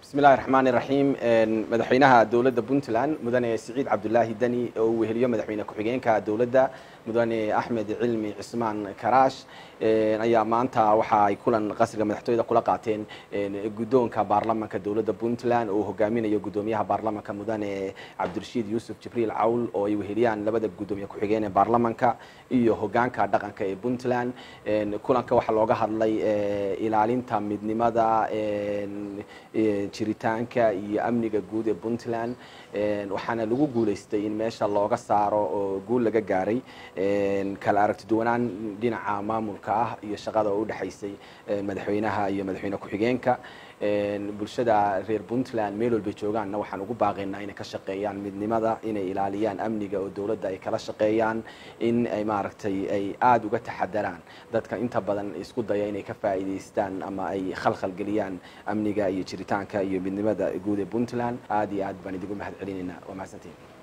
bismi illahi raxmaan iraxiim madaxweynaha dowladda puntland mudane siciid cabdulaahi deni oo uu weheliyo madaxweyne ku-xigeenka dowladda mudane axmed cilmi cismaan karaash ayaa maanta waxa ay kulan qasriga madaxtooyada kula qaateen guddoonka baarlamanka dowladda puntland oo hogaaminayo guddoomiyaha baarlamanka mudane cabdirashiid yuusuf jibriil cawl oo ay weheliyaan labada guddoomiye ku-xigeen ee baarlamanka iyo hogaanka dhaqanka ee puntland kulanka waxaa looga hadlay ilaalinta midnimada jiritaanka iyo amniga guud ee puntland waxaana lagu guuleystay in meesha looga saaro oo guul laga gaaray kala aragti duwanaan dhinaca maamulka ah iyo shaqada oo udhexaysay madaxweynaha iyo madaxweyne ku-xigeenka bulshada reer puntland meel walbay joogaanna waxaan ugu baaqaynaa inay ka shaqeeyaan midnimada inay ilaaliyaan amniga oo dowladda ay kala shaqeeyaan in ay maaragtay ay aada uga taxadaraan dadka inta badan isku daya inay ka faa'iidaystaan ama ay khalkhal geliyaan amniga iyo jiritaanka iyo midnimada guud ee puntland aada iyo aad baan idigu mahad celinaynaa waa mahadsantiin